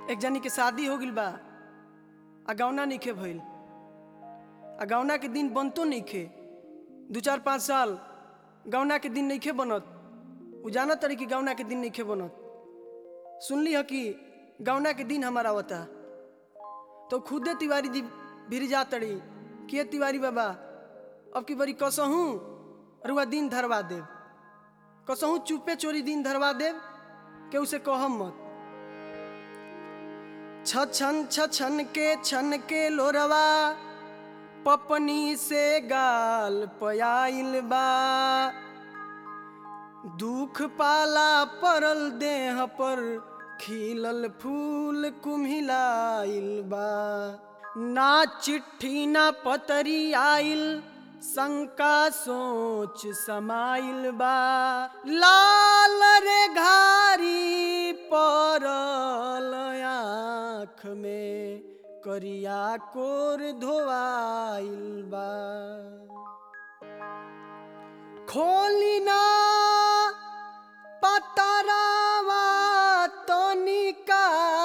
एक जनी के शादी हो गइल बा आ गौना नइखे भइल आ गौना के दिन बनतो नइखे दू चार पाँच साल गौना के दिन नइखे बनत उ जानत तड़ी कि गौना के दिन नइखे बनत सुनली ह कि गौना के दिन हमारा आवता तो खुदे तिवारी जी भिर जा तड़ी के तिवारी बाबा अब की बड़ी कसहूँ रुआ दिन धरवा देव कसहूँ चुपे चोरी दिन धरवा देव के उसे कहम मत छछन छछन के छन के लोरवा पपनी से गाल पयाइल बा दुख पाला परल देह पर खिलल फूल कुम्हिलाइल बा ना चिट्ठी ना पतरी आइल शंका सोच समाइल बा लाल रे घारी परल आँख में करिया कोर धोआइल बा खोली ना पतरावा तनिका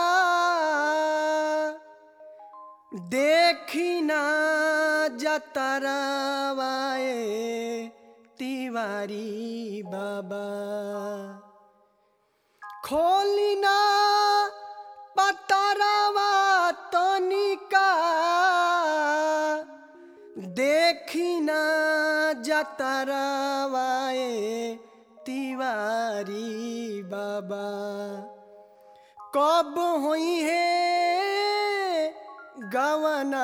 देखी ना जतरावाए तिवारी बाबा खोली ना पतरावा तनिका देखी ना जतरावाए तिवारी बाबा कब हुई है गवना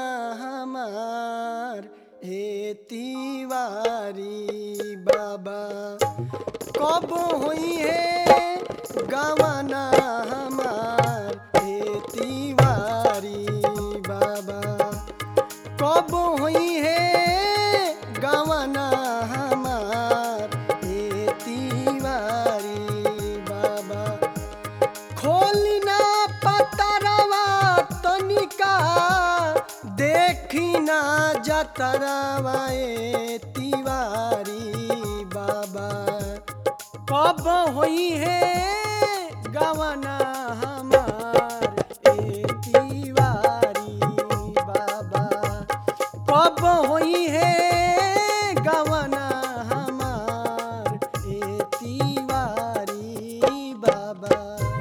हमार हे तिवारी बाबा कब हुई है गवना हमार हे तिवारी बाबा कब हुई है गवना हमार हे तिवारी बाबा खोली ना पतरवा तनिका देखी ना जतरवा ए तिवारी बाबा कब हुई है गवना हमार ए तिवारी बाबा कब हुई है गवना हमार ए तिवारी बाबा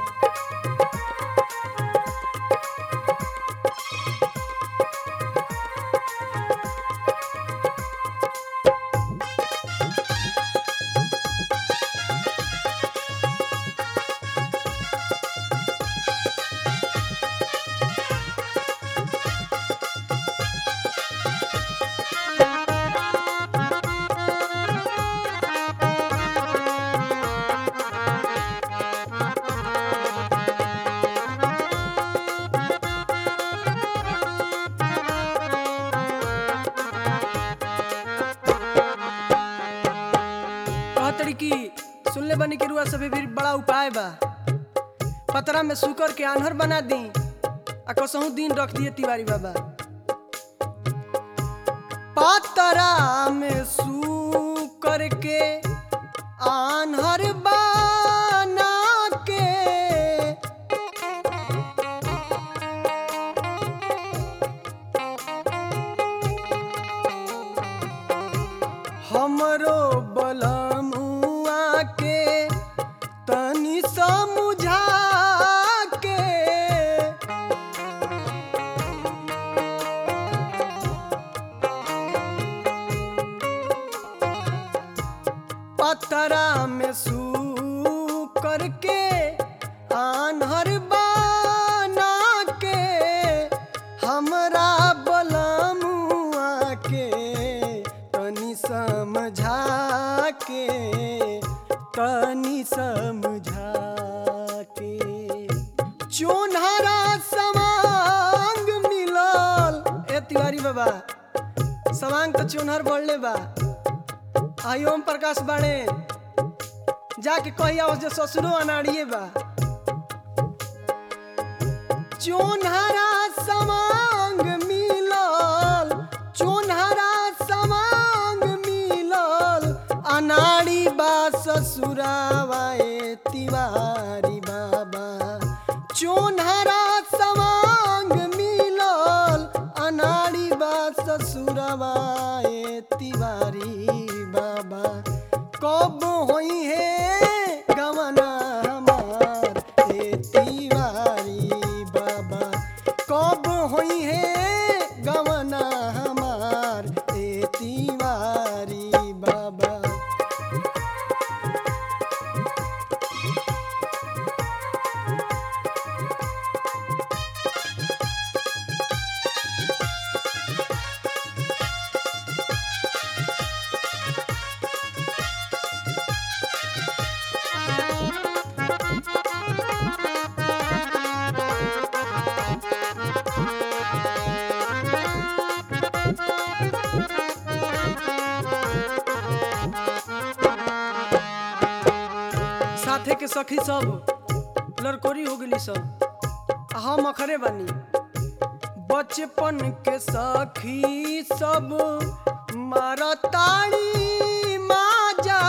कहतड़ी की सुनले बनी के रुआ सभी भी बड़ा उपाय बा पतरा में सुकर के आन्हर बना दी आ कसहू दिन रख दिए तिवारी बाबा पतरा में सुकर के आन्हर बना के हमरो बलमुआ के तनी समझा के पतरा में सू करके आन्हर बना के हमरा बलमुआ के तनी समझा के तनी समझा के चोनहरा समांग मिलल ए तिवारी बाबा समांग तो चोनहर बढ़ले बा आई ओम प्रकाश बाणे जाके कहिया उस जे ससुरो अनाड़िए बा चोनहरा समांग मिलल चोनहरा समांग मिलल अनाड़ी बा ससुरावा ए तिवारी बाबा चोनहरा साथे के सखी सब लड़कोरी हो गई सब आ हम अखरे बानी बचपन के सखी सब मारताड़ी माजा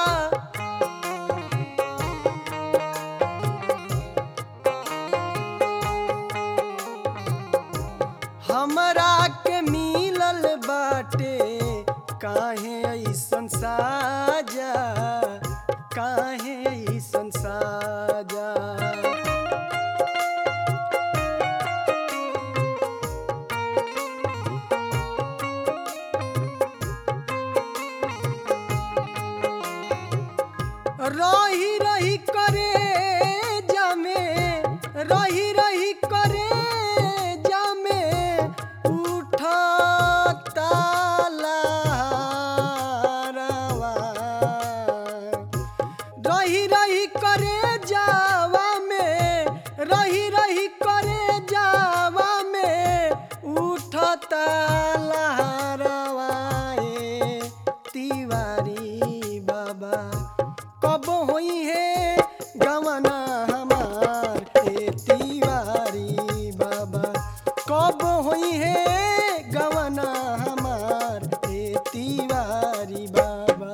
हमरा के मिलल बाटे काहे ऐसन साजा काहे ऐसन साजा रही रही करे जामे रही रही करे जामे उठता लहरवा। रही रही करे जावा में रही रही करे जावा में उठता लहरवा ए तिवारी बाबा कब होई है गवना हमार ए तिवारी बाबा कब होई है गवना हमार ए तिवारी बाबा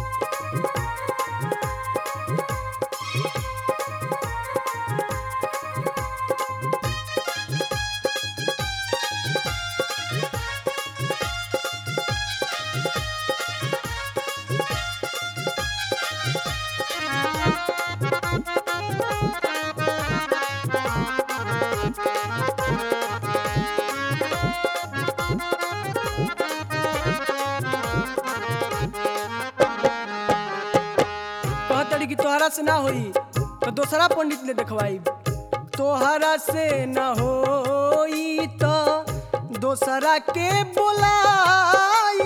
कहतड़ी कि तोहरा से ना होई तो दोसरा पंडित ले देखवाई तोहरा से ना होई तो दोसरा के बोलाई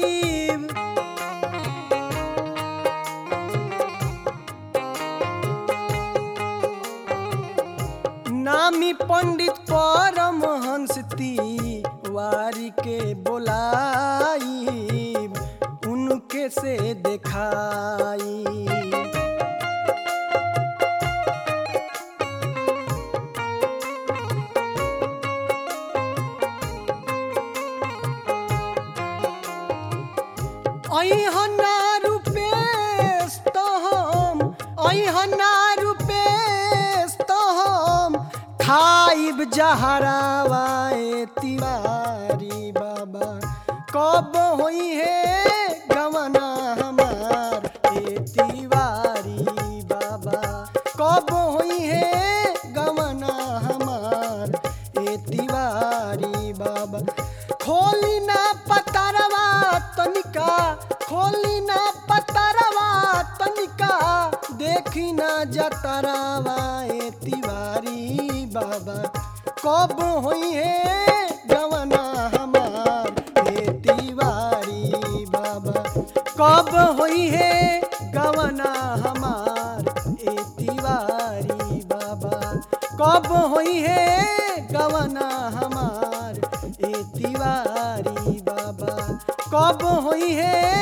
नामी पंडित परमहंस तिवारी के बोलाई उनके से देखाई अहना रूपेश तो हम अहना रूपेश तो हम खाइब जहरावाए तिवारी बाबा कब होई है गवना हमार ए तिवारी बाबा कब होई है गवना हमार ए तिवारी बाबा खोली ना पतरवा तनिका खोली ना पतरवा तनिका देखी ना जतरवा ए तिवारी बाबा कब होई है गवना हमार ए तिवारी बाबा कब होई है गवना हमार ए तिवारी बाबा कब होई है गवना हमार ए तिवारी बाबा कब होई है